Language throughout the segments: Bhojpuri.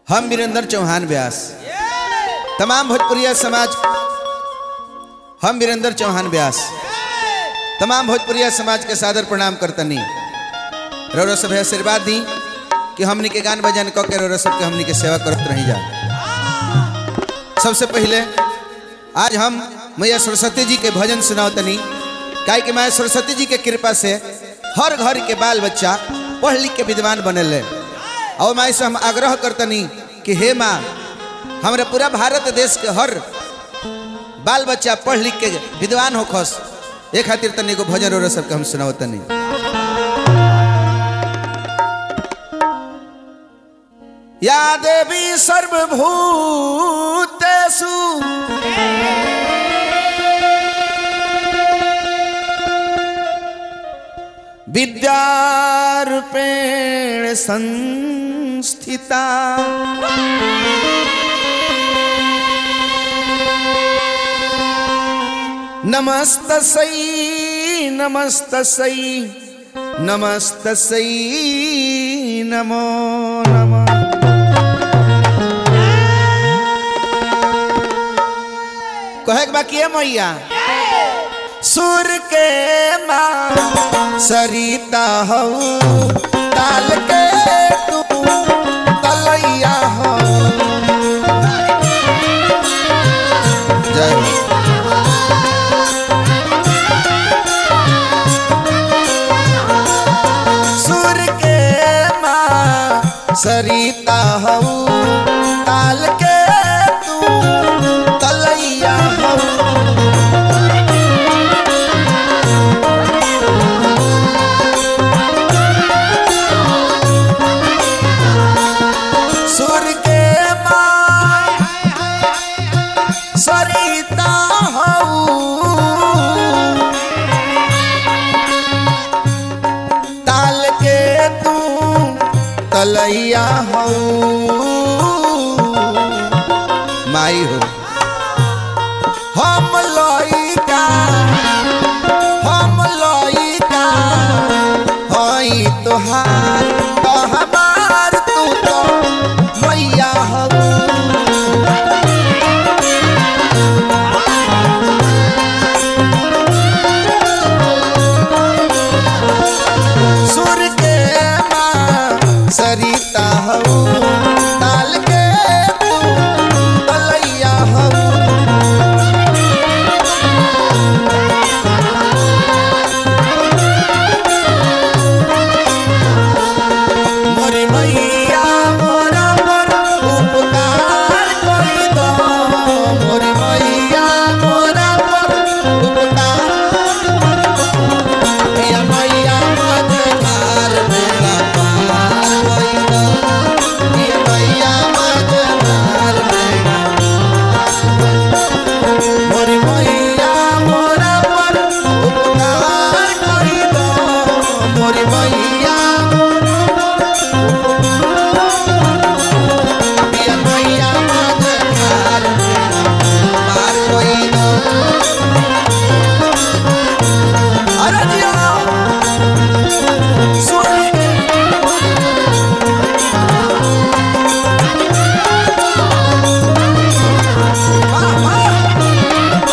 हम वीरेंद्र चौहान व्यास तमाम भोजपुरिया समाज हम वीरेंद्र चौहान व्यास तमाम भोजपुरिया समाज के सादर प्रणाम करतनी रौरा सब आशीर्वाद दी कि हमनी के गान बजान कऽ के रौरा सबके हमनी के सेवा करत रही जा सबसे पहले आज हम मैया सरस्वती जी के भजन सुनावतनी काहे कि माया सरस्वती जी के कृपा से हर घर के बाल बच्चा पढ़ लिख के विद्वान बनेले और माई से हम आग्रह करतनी कि हे माँ हमारे पूरा भारत देश के हर बाल बच्चा पढ़ लिख के विद्वान हो खस ए खातिर तनी को भजन और सबके हम सुनावतनी या देवी सर्वभूतेषु विद्यारूपेण संस्थिता नमस्तसै नमस्तसै नमस्तसै नमो नमः कहे के बाकी है मैया सुर के माँ सरिता हो ताल के तू तलैया हो जय हो सुर के माँ सरिता हो ताल के तू तलैया हो सुर के माँ सरिता हो ताल के तू तलैया हो माई हो हम लइका हम लइका हई तोहार तो हमार तू तो मैया हो सुर के माँ सरिता हो ताल के तू तलैया हो मोरी मैया मोरा मोर उपकार करी दो मोरी मैया मोरा मोर उपकार मैया मैया मझधार बेड़ा पार करी दो मैया मैया मझधार बेड़ा मोरी मैया मोरा मोर उपकार करी दो मोरी मैया मैया मैया मझधार बेड़ा पार करी दो अरे जिया सुन वाह वाह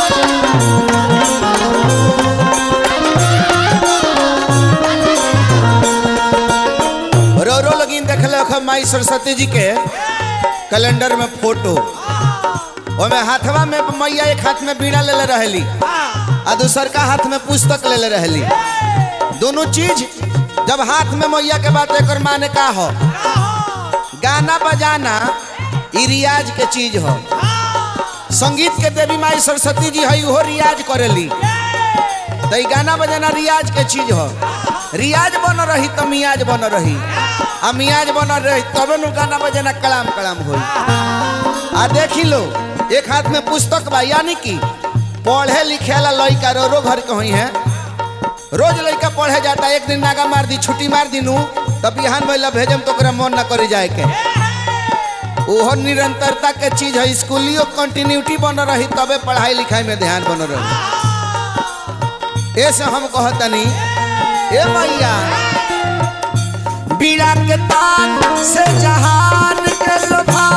रो रो लगिन देखले अख माई सरस्वती जी के कैलेंडर में फोटो ओमे हाथवा में मैया एक हाथ में बीड़ा लेले रहली आ दूसर का हाथ में पुस्तक लेले रहली दोनों चीज जब हाथ में मैया के बात एकर माने का हो गाना बजाना ई रियाज के चीज हो संगीत के देवी माई सरस्वती जी है उहो रियाज करेली तो ई गाना बजाना रियाज के चीज हो रियाज बन रही तो मियाज बन रही आ मियाज बन रही तबे नु गाना बजाना कलाम कलाम होई आ देखी लो एक हाथ में पुस्तक बा यानी कि पढ़े लिखे वाला लड़का रो रो घर के होई है रोज लड़का पढ़े जाता एक दिन नागा मार दी छुट्टी मार दी नू तब बिहान भैया भेजम तो ओकरा मन ना करे जाए के ओहो निरंतरता के चीज है स्कूलियो कंटिन्यूटी बन रही तबे पढ़ाई लिखाई में ध्यान बन रही ऐसे हम कहतनी ए मैया बीड़ा के तान से जहान के लोभा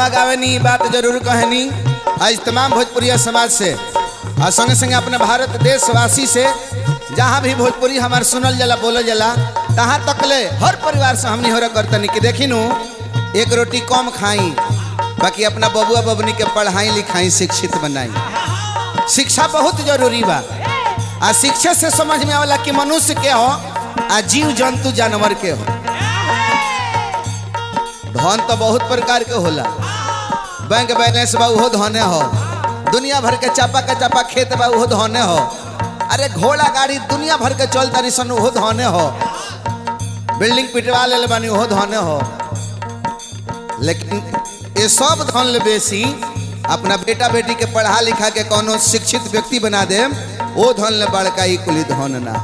गावे नी बात जरूर कहनी आज तमाम भोजपुरिया समाज से और संगे संगे अपने भारत देशवासी से जहाँ भी भोजपुरी हमार सुनल जाला बोलल जाला तहाँ तकले हर परिवार से हमनी हो करतनी कि देखी नू एक रोटी कम खाई बाकी अपना बबुआ बबनी के पढ़ाई लिखाई शिक्षित बनाई शिक्षा बहुत जरूरी बा आ शिक्षा से समझ में आवला कि मनुष्य के हो आ जीव जंतु जानवर के हो धन तो बहुत प्रकार के होला बैंक बैलेंस बा उहो धने हो दुनिया भर के चापा के चापा खेत बा उहो धने हो अरे घोड़ा गाड़ी दुनिया भर के चल तारी सन उहो धने हो बिल्डिंग पिटवा ले बानी उहो धने हो लेकिन ये सब धन ले बेसी अपना बेटा बेटी के पढ़ा लिखा के कोनो शिक्षित व्यक्ति बना दे वो धन ले बड़का ही कुली धन ना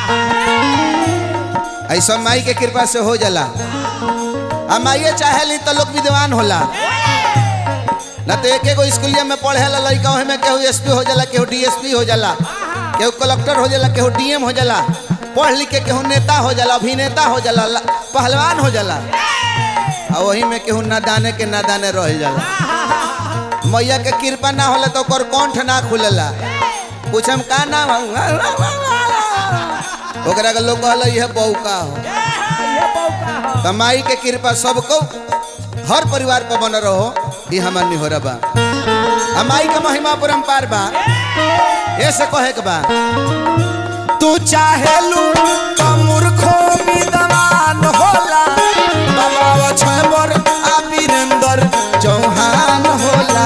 ऐसा माई के कृपा से हो जाला आ माइए चाहे ली तो लोग विद्वान होला ना तो एक एगो स्कूलिया में पढ़े ला लड़का में केहू एसपी हो जाला केहू डीएसपी हो जाला केहू कलेक्टर हो जाला केहू डीएम हो जाला पढ़ लिख के केहू नेता हो जाला अभिनेता हो जाला ल- पहलवान हो जाला आ वही में केहू नादाने के नादाने रह जाला मैया के कृपा ना होला तो ओकर कंठ ना खुलेला पूछम का नाम हौ? ओकरा के लोग कहला यह बौका हो त माई के कृपा सबको हर परिवार पर बन रहो ये हमार निहोरा बा आ माई के महिमा परम्पार बा ऐसे कहे के बा तू चाहे लू तो मूर्खो विद्वान होला बाबा छबर आ वीरेंद्र चौहान होला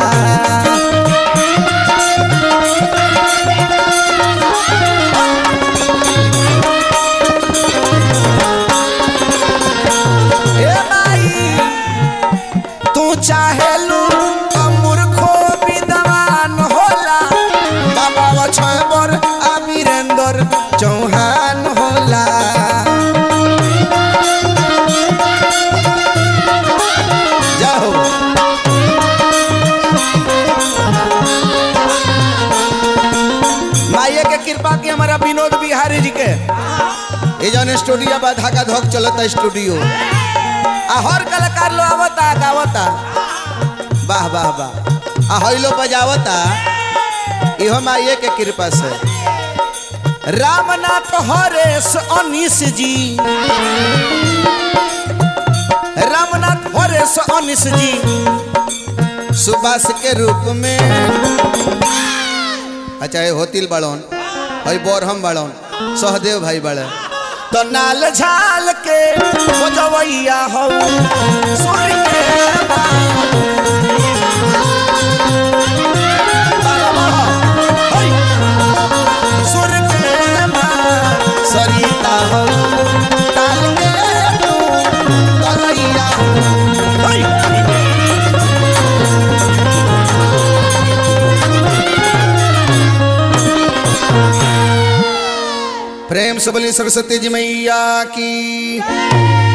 ए माई तू चाहे लू तो मूर्खो विद्वान होला बाबा छबर आ वीरेंद्र चौहान होला जाओ माइये के कृपा की हमारा विनोद बिहारी जी के ये जौन स्टूडियो बा धाका धोक चलता स्टूडियो आ हर कलाकार लो आवता गावता वाह वाह वाह आ हइलो बजावता इहो माइये के कृपा से रामनाथ हरेश अनिश जी रामनाथ हरेश अनिश जी सुभाष के रूप में अच्छा ये होतिल बड़ौन हई बोरहम बड़ौन सहदेव भाई बड़े तो नाल झाल के बजवैया हो सुर के बाल। बालवा हो, हई। सुर के बाल, सरिता हो ताल के तू तलैया हो, हई। प्रेम से बोली सरस्वती जी मैया की